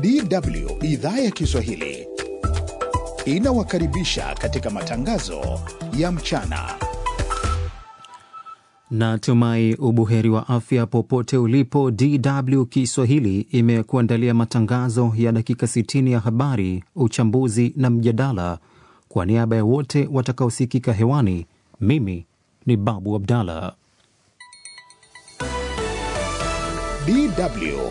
DW idhaa ya Kiswahili inawakaribisha katika matangazo ya mchana. Natumai ubuheri wa afya popote ulipo. DW Kiswahili imekuandalia matangazo ya dakika 60 ya habari, uchambuzi na mjadala. Kwa niaba ya wote watakaosikika hewani, mimi ni Babu Abdallah. DW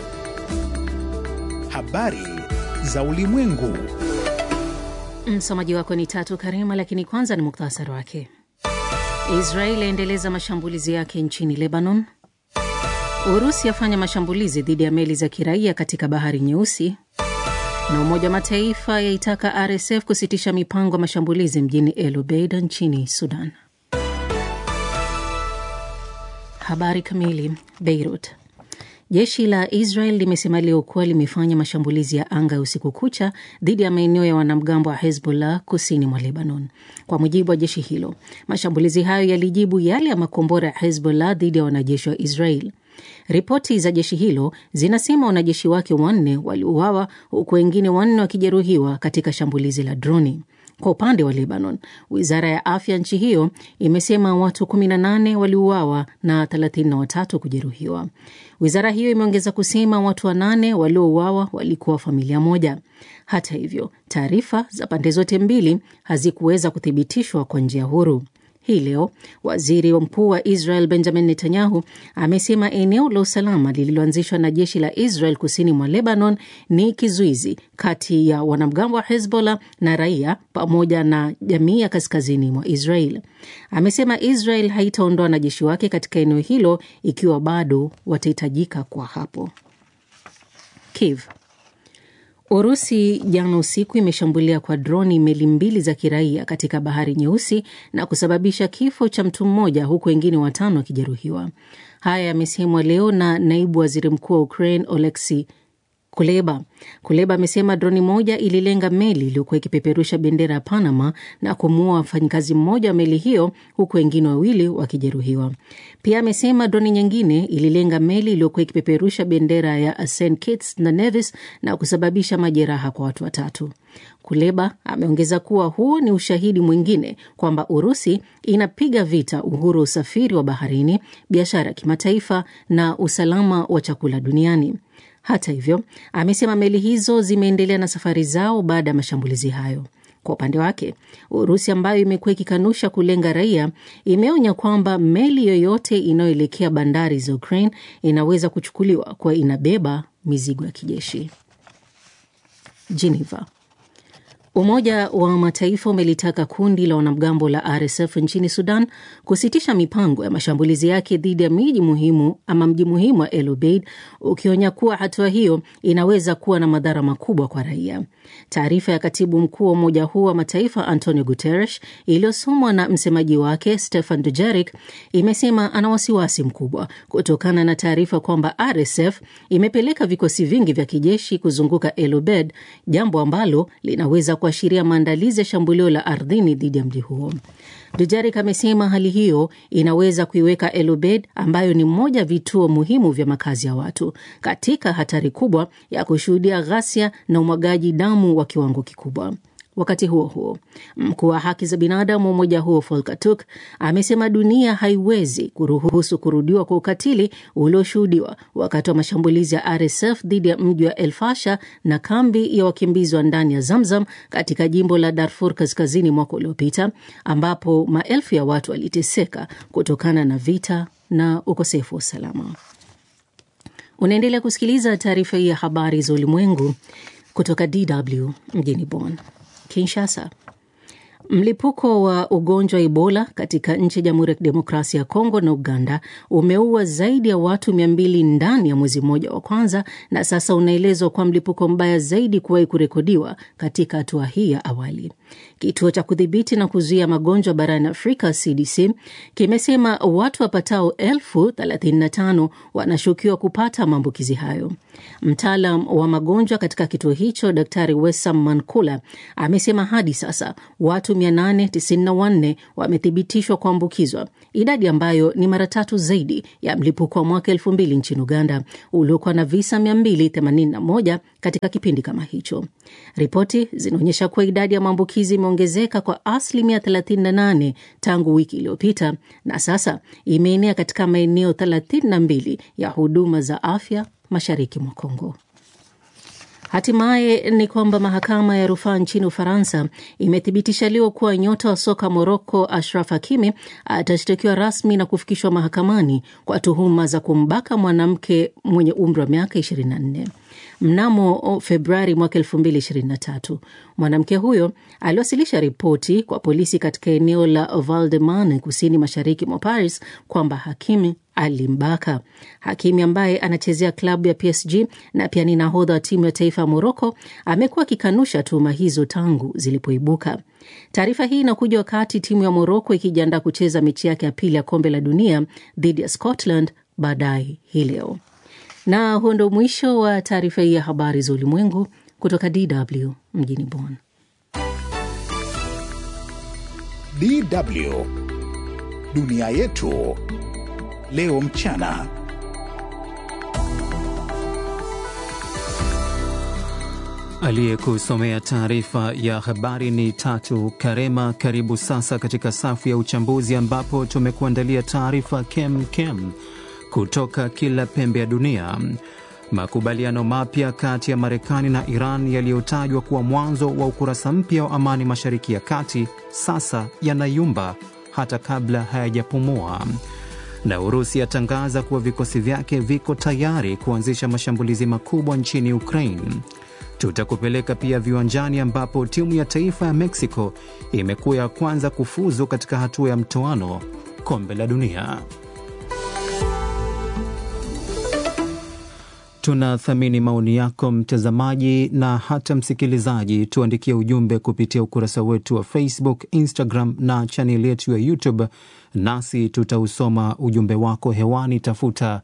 habari za ulimwengu. Msomaji wako ni Tatu Karima, lakini kwanza ni muktasari wake. Israel yaendeleza mashambulizi yake nchini Lebanon. Urusi yafanya mashambulizi dhidi ya meli za kiraia katika bahari Nyeusi, na Umoja wa Mataifa yaitaka RSF kusitisha mipango ya mashambulizi mjini El Obeid nchini Sudan. Habari kamili. Beirut. Jeshi la Israel limesema leo kuwa limefanya mashambulizi ya anga ya usiku kucha dhidi ya maeneo ya wanamgambo wa Hezbollah kusini mwa Lebanon. Kwa mujibu wa jeshi hilo, mashambulizi hayo yalijibu yale ya makombora ya Hezbollah dhidi ya wanajeshi wa Israel. Ripoti za jeshi hilo zinasema wanajeshi wake wanne waliuawa huku wengine wanne wakijeruhiwa katika shambulizi la droni. Kwa upande wa Lebanon, wizara ya afya nchi hiyo imesema watu 18 waliuawa na 33 kujeruhiwa. Wizara hiyo imeongeza kusema watu wanane waliouawa walikuwa familia moja. Hata hivyo, taarifa za pande zote mbili hazikuweza kuthibitishwa kwa njia huru. Hii leo waziri mkuu wa Israel Benjamin Netanyahu amesema eneo la usalama lililoanzishwa na jeshi la Israel kusini mwa Lebanon ni kizuizi kati ya wanamgambo wa Hezbollah na raia pamoja na jamii ya kaskazini mwa Israel. Amesema Israel haitaondoa wanajeshi wake katika eneo hilo ikiwa bado watahitajika kwa hapo. Kiev. Urusi jana usiku imeshambulia kwa droni meli mbili za kiraia katika bahari Nyeusi na kusababisha kifo cha mtu mmoja huku wengine watano wakijeruhiwa. Haya yamesemwa leo na naibu waziri mkuu wa Ukraine Oleksi Kuleba. Kuleba amesema droni moja ililenga meli iliyokuwa ikipeperusha bendera ya Panama na kumuua mfanyikazi mmoja wa meli hiyo huku wengine wawili wakijeruhiwa. Pia amesema droni nyingine ililenga meli iliyokuwa ikipeperusha bendera ya St Kitts na Nevis na kusababisha majeraha kwa watu watatu. Kuleba ameongeza kuwa huu ni ushahidi mwingine kwamba Urusi inapiga vita uhuru wa usafiri wa baharini, biashara ya kimataifa na usalama wa chakula duniani. Hata hivyo, amesema meli hizo zimeendelea na safari zao baada ya mashambulizi hayo. Kwa upande wake, Urusi ambayo imekuwa ikikanusha kulenga raia, imeonya kwamba meli yoyote inayoelekea bandari za Ukraine inaweza kuchukuliwa kuwa inabeba mizigo ya kijeshi. Geneva. Umoja wa Mataifa umelitaka kundi la wanamgambo la RSF nchini Sudan kusitisha mipango ya mashambulizi yake dhidi ya miji muhimu ama mji muhimu wa El Obeid, ukionya kuwa hatua hiyo inaweza kuwa na madhara makubwa kwa raia. Taarifa ya katibu mkuu wa umoja huo wa Mataifa Antonio Guterres iliyosomwa na msemaji wake Stefan Dujarric imesema ana wasiwasi mkubwa kutokana na taarifa kwamba RSF imepeleka vikosi vingi vya kijeshi kuzunguka El Obeid, jambo ambalo linaweza kuashiria maandalizi ya shambulio la ardhini dhidi ya mji huo. Dujarik amesema hali hiyo inaweza kuiweka El Obeid, ambayo ni mmoja ya vituo muhimu vya makazi ya watu, katika hatari kubwa ya kushuhudia ghasia na umwagaji damu wa kiwango kikubwa. Wakati huo huo, mkuu wa haki za binadamu wa umoja huo Volker Turk amesema dunia haiwezi kuruhusu kurudiwa kwa ukatili ulioshuhudiwa wakati wa mashambulizi ya RSF dhidi ya mji wa El Fasha na kambi ya wakimbizi wa ndani ya Zamzam katika jimbo la Darfur kaskazini mwaka uliopita, ambapo maelfu ya watu waliteseka kutokana na vita na ukosefu wa usalama. Unaendelea kusikiliza taarifa hii ya habari za ulimwengu kutoka DW mjini Bonn. Kinshasa. Mlipuko wa ugonjwa wa Ebola katika nchi ya Jamhuri ya Kidemokrasia ya Kongo na Uganda umeua zaidi ya watu mia mbili ndani ya mwezi mmoja wa kwanza, na sasa unaelezwa kuwa mlipuko mbaya zaidi kuwahi kurekodiwa katika hatua hii ya awali. Kituo cha kudhibiti na kuzuia magonjwa barani Afrika, CDC, kimesema watu wapatao elfu 35 wanashukiwa kupata maambukizi hayo. Mtaalam wa magonjwa katika kituo hicho, Daktari Wesam Mankula, amesema hadi sasa watu 3894 wamethibitishwa kuambukizwa, idadi ambayo ni mara tatu zaidi ya mlipuko wa mwaka 2000 nchini Uganda uliokuwa na visa 281 katika kipindi kama hicho. Ripoti zinaonyesha kuwa idadi ya maambukizi imeongezeka kwa asilimia 38 tangu wiki iliyopita na sasa imeenea katika maeneo 32 ya huduma za afya mashariki mwa Kongo. Hatimaye ni kwamba mahakama ya rufaa nchini Ufaransa imethibitisha leo kuwa nyota wa soka Moroko Ashraf Hakimi atashtakiwa rasmi na kufikishwa mahakamani kwa tuhuma za kumbaka mwanamke mwenye umri wa miaka 24. Mnamo Februari mwaka 2023 mwanamke huyo aliwasilisha ripoti kwa polisi katika eneo la Val de Marne kusini mashariki mwa Paris kwamba Hakimi alimbaka. Hakimi ambaye anachezea klabu ya PSG na pia ni nahodha wa timu ya taifa ya Moroko amekuwa akikanusha tuhuma hizo tangu zilipoibuka. Taarifa hii inakuja wakati timu ya Moroko ikijiandaa kucheza mechi yake ya pili ya kombe la dunia dhidi ya Scotland baadaye hii leo. Na huo ndo mwisho wa taarifa hii ya habari za ulimwengu kutoka DW mjini Bonn. DW dunia yetu leo mchana. Aliyekusomea taarifa ya habari ni Tatu Karema. Karibu sasa katika safu ya uchambuzi, ambapo tumekuandalia taarifa kem kem kutoka kila pembe ya dunia. Makubaliano mapya kati ya Marekani na Iran yaliyotajwa kuwa mwanzo wa ukurasa mpya wa amani Mashariki ya Kati sasa yanayumba hata kabla hayajapumua na Urusi yatangaza kuwa vikosi vyake viko tayari kuanzisha mashambulizi makubwa nchini Ukraine. Tutakupeleka pia viwanjani, ambapo timu ya taifa ya Mexico imekuwa ya kwanza kufuzu katika hatua ya mtoano kombe la dunia. Tunathamini maoni yako mtazamaji na hata msikilizaji. Tuandikie ujumbe kupitia ukurasa wetu wa Facebook, Instagram na chaneli yetu ya YouTube, nasi tutausoma ujumbe wako hewani. Tafuta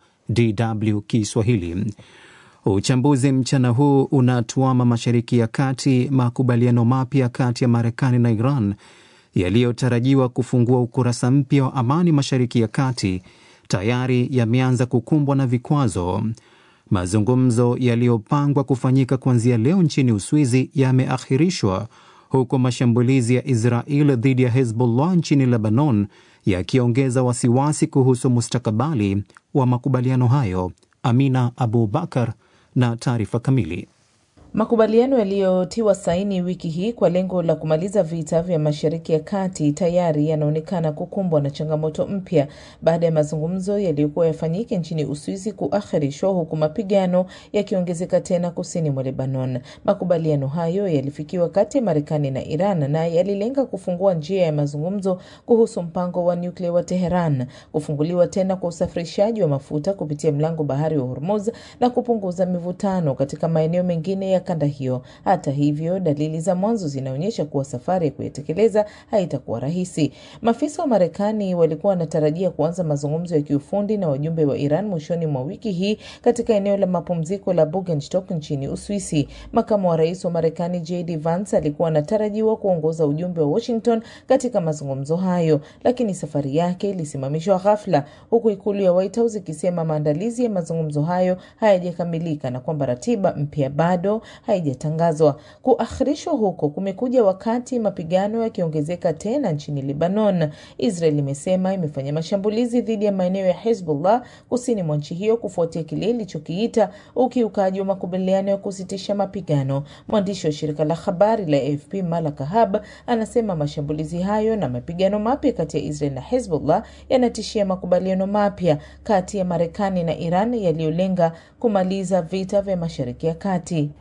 DW Kiswahili. Uchambuzi mchana huu unatuama Mashariki ya Kati. Makubaliano mapya kati ya Marekani na Iran yaliyotarajiwa kufungua ukurasa mpya wa amani Mashariki ya Kati tayari yameanza kukumbwa na vikwazo. Mazungumzo yaliyopangwa kufanyika kuanzia leo nchini Uswizi yameahirishwa huku mashambulizi ya Israel dhidi ya Hezbollah nchini Lebanon yakiongeza wasiwasi kuhusu mustakabali wa makubaliano hayo. Amina Abu Bakar na taarifa kamili. Makubaliano yaliyotiwa saini wiki hii kwa lengo la kumaliza vita vya Mashariki ya Kati tayari yanaonekana kukumbwa na changamoto mpya baada ya mazungumzo yaliyokuwa yafanyike nchini Uswizi kuahirishwa huku mapigano yakiongezeka tena kusini mwa Lebanon. Makubaliano hayo yalifikiwa kati ya Marekani na Iran na yalilenga kufungua njia ya mazungumzo kuhusu mpango wa nyuklia wa Teheran, kufunguliwa tena kwa usafirishaji wa mafuta kupitia mlango bahari wa Hormuz na kupunguza mivutano katika maeneo mengine ya kanda hiyo. Hata hivyo, dalili za mwanzo zinaonyesha kuwa safari ya kuyatekeleza haitakuwa rahisi. Maafisa wa Marekani walikuwa wanatarajia kuanza mazungumzo ya kiufundi na wajumbe wa Iran mwishoni mwa wiki hii katika eneo la mapumziko la Bugenstock nchini Uswisi. Makamu wa rais wa Marekani JD Vance alikuwa anatarajiwa kuongoza ujumbe wa Washington katika mazungumzo hayo, lakini safari yake ilisimamishwa ghafla, huku ikulu ya White House ikisema maandalizi ya mazungumzo hayo hayajakamilika na kwamba ratiba mpya bado haijatangazwa. Kuahirishwa huko kumekuja wakati mapigano yakiongezeka tena nchini Lebanon. Israel imesema imefanya mashambulizi dhidi ya maeneo ya Hezbollah kusini mwa nchi hiyo kufuatia kile ilichokiita ukiukaji wa makubaliano ya kusitisha mapigano. Mwandishi wa shirika la habari la AFP Malak Hab anasema mashambulizi hayo na mapigano mapya kati ya Israel na Hezbollah yanatishia makubaliano mapya kati ya Marekani na Iran yaliyolenga kumaliza vita vya Mashariki ya Kati.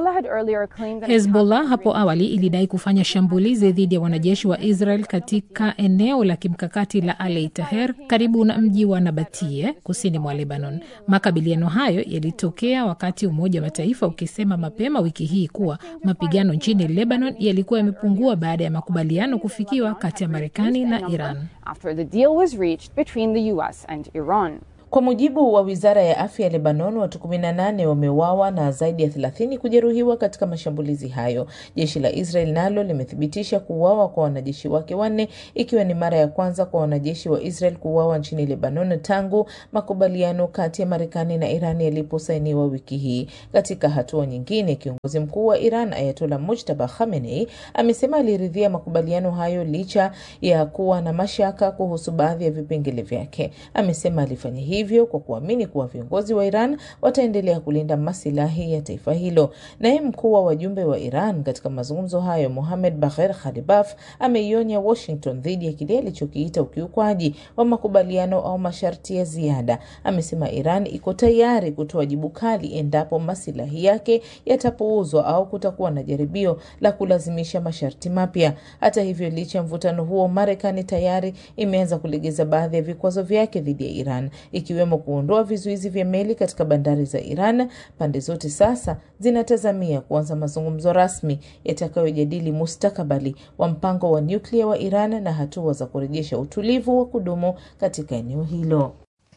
Hezbollah hapo awali ilidai kufanya shambulizi dhidi ya wanajeshi wa Israel katika eneo la kimkakati la Alei Taher karibu na mji wa Nabatie kusini mwa Lebanon. Makabiliano hayo yalitokea wakati Umoja wa Mataifa ukisema mapema wiki hii kuwa mapigano nchini Lebanon yalikuwa yamepungua baada ya makubaliano kufikiwa kati ya Marekani na Iran. Kwa mujibu wa wizara ya afya ya Lebanon, watu 18 wameuawa na zaidi ya 30 kujeruhiwa katika mashambulizi hayo. Jeshi la Israel nalo limethibitisha kuuawa kwa wanajeshi wake wanne, ikiwa ni mara ya kwanza kwa wanajeshi wa Israel kuuawa nchini Lebanon tangu makubaliano kati ya Marekani na Iran yaliposainiwa wiki hii. Katika hatua nyingine, kiongozi mkuu wa Iran Ayatollah Mujtaba Khamenei amesema aliridhia makubaliano hayo licha ya kuwa na mashaka kuhusu baadhi ya vipengele vyake. Amesema alifanya hivyo kwa kuamini kuwa viongozi wa Iran wataendelea kulinda masilahi ya taifa hilo. Naye mkuu wa wajumbe wa Iran katika mazungumzo hayo Mohamed Bagher Khalibaf ameionya Washington dhidi ya kile alichokiita ukiukwaji wa makubaliano au masharti ya ziada. Amesema Iran iko tayari kutoa jibu kali endapo masilahi yake yatapuuzwa au kutakuwa na jaribio la kulazimisha masharti mapya. Hata hivyo, licha ya mvutano huo, Marekani tayari imeanza kulegeza baadhi ya vikwazo vyake dhidi ya Iran ikiwemo kuondoa vizuizi vya meli katika bandari za Iran. Pande zote sasa zinatazamia kuanza mazungumzo rasmi yatakayojadili mustakabali wa mpango wa nyuklia wa Iran na hatua za kurejesha utulivu wa kudumu katika eneo hilo.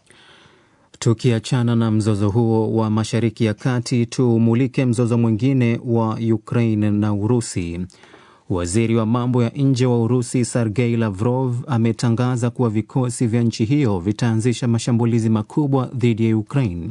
Tukiachana na mzozo huo wa Mashariki ya Kati, tumulike mzozo mwingine wa Ukraine na Urusi. Waziri wa mambo ya nje wa Urusi Sergei Lavrov ametangaza kuwa vikosi vya nchi hiyo vitaanzisha mashambulizi makubwa dhidi ya Ukraine.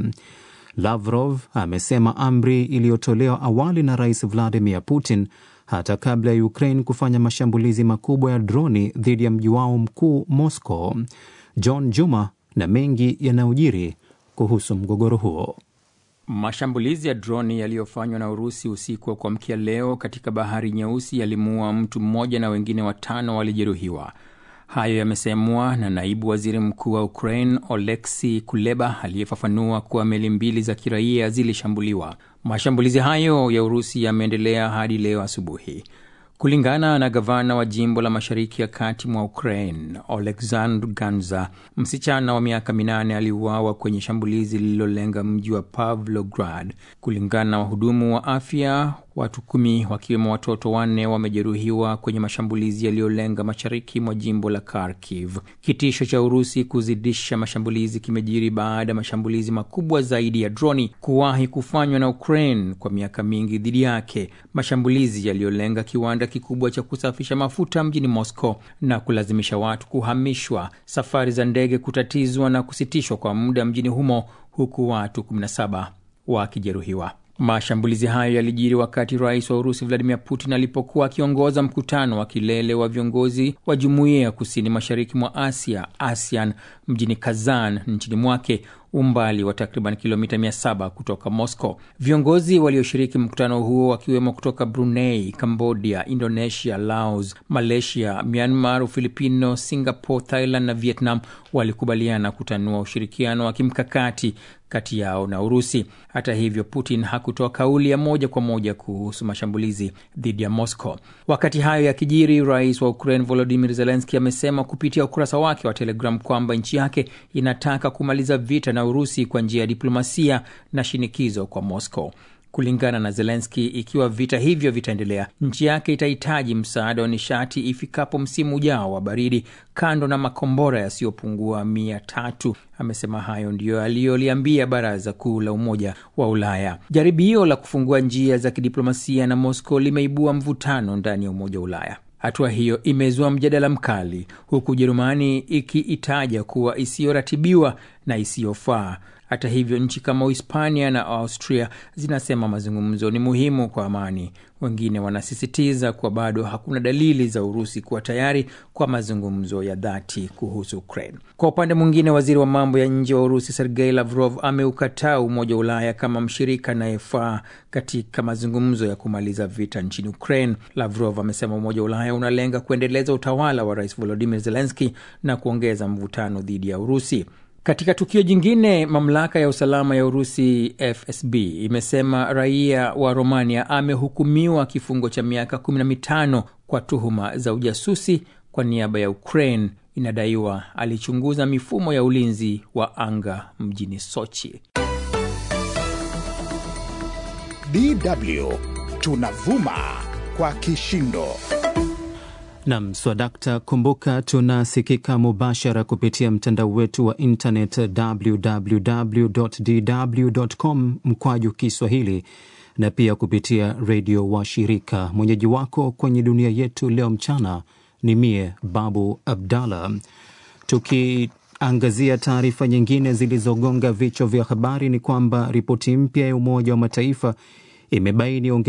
Lavrov amesema amri iliyotolewa awali na Rais Vladimir Putin hata kabla ya Ukraine kufanya mashambulizi makubwa ya droni dhidi ya mji wao mkuu Moscow. John Juma na mengi yanayojiri kuhusu mgogoro huo. Mashambulizi ya droni yaliyofanywa na Urusi usiku wa kuamkia leo katika bahari Nyeusi yalimuua mtu mmoja na wengine watano walijeruhiwa. Hayo yamesemwa na naibu waziri mkuu wa Ukraine Oleksi Kuleba aliyefafanua kuwa meli mbili za kiraia zilishambuliwa. Mashambulizi hayo ya Urusi yameendelea hadi leo asubuhi. Kulingana na gavana wa jimbo la mashariki ya kati mwa Ukraine Oleksandr Ganza, msichana wa miaka minane aliuawa kwenye shambulizi lililolenga mji wa Pavlograd. Kulingana na wahudumu wa afya, watu kumi wakiwemo watoto wanne wamejeruhiwa kwenye mashambulizi yaliyolenga mashariki mwa jimbo la Kharkiv. Kitisho cha Urusi kuzidisha mashambulizi kimejiri baada ya mashambulizi makubwa zaidi ya droni kuwahi kufanywa na Ukraine kwa miaka mingi dhidi yake, mashambulizi yaliyolenga kiwanda kikubwa cha kusafisha mafuta mjini Moscow na kulazimisha watu kuhamishwa, safari za ndege kutatizwa na kusitishwa kwa muda mjini humo, huku watu 17 wakijeruhiwa. Mashambulizi hayo yalijiri wakati rais wa Urusi Vladimir Putin alipokuwa akiongoza mkutano wa kilele wa viongozi wa jumuiya ya kusini mashariki mwa Asia, ASEAN, mjini Kazan nchini mwake, umbali wa takriban kilomita 700 kutoka Moscow. Viongozi walioshiriki mkutano huo wakiwemo kutoka Brunei, Cambodia, Indonesia, Laos, Malaysia, Myanmar, Ufilipino, Singapore, Thailand na Vietnam walikubaliana kutanua ushirikiano wa kimkakati kati yao na Urusi. Hata hivyo, Putin hakutoa kauli ya moja kwa moja kuhusu mashambulizi dhidi ya Moscow. Wakati hayo yakijiri, rais wa Ukraine Volodymyr Zelensky amesema kupitia ukurasa wake wa Telegram kwamba nchi yake inataka kumaliza vita na Urusi kwa njia ya diplomasia na shinikizo kwa Moscow. Kulingana na Zelenski, ikiwa vita hivyo vitaendelea, nchi yake itahitaji msaada wa nishati ifikapo msimu ujao wa baridi, kando na makombora yasiyopungua mia tatu. Amesema hayo ndiyo aliyoliambia Baraza Kuu la Umoja wa Ulaya. Jaribio la kufungua njia za kidiplomasia na Moscow limeibua mvutano ndani ya Umoja wa Ulaya. Hatua hiyo imezua mjadala mkali, huku Ujerumani ikiitaja kuwa isiyoratibiwa na isiyofaa. Hata hivyo, nchi kama Uhispania na Austria zinasema mazungumzo ni muhimu kwa amani. Wengine wanasisitiza kuwa bado hakuna dalili za Urusi kuwa tayari kwa mazungumzo ya dhati kuhusu Ukraine. Kwa upande mwingine, waziri wa mambo ya nje wa Urusi Sergei Lavrov ameukataa Umoja wa Ulaya kama mshirika anayefaa katika mazungumzo ya kumaliza vita nchini Ukraine. Lavrov amesema Umoja wa Ulaya unalenga kuendeleza utawala wa Rais Volodimir Zelenski na kuongeza mvutano dhidi ya Urusi. Katika tukio jingine, mamlaka ya usalama ya Urusi FSB imesema raia wa Romania amehukumiwa kifungo cha miaka 15 kwa tuhuma za ujasusi kwa niaba ya Ukraine. Inadaiwa alichunguza mifumo ya ulinzi wa anga mjini Sochi. DW tunavuma kwa kishindo. Nam swadakta. Kumbuka tunasikika mubashara kupitia mtandao wetu wa internet www.dw.com mkwaju Kiswahili na pia kupitia redio wa shirika. Mwenyeji wako kwenye dunia yetu leo mchana ni mie Babu Abdallah. Tukiangazia taarifa nyingine zilizogonga vichwa vya habari, ni kwamba ripoti mpya ya Umoja wa Mataifa imebaini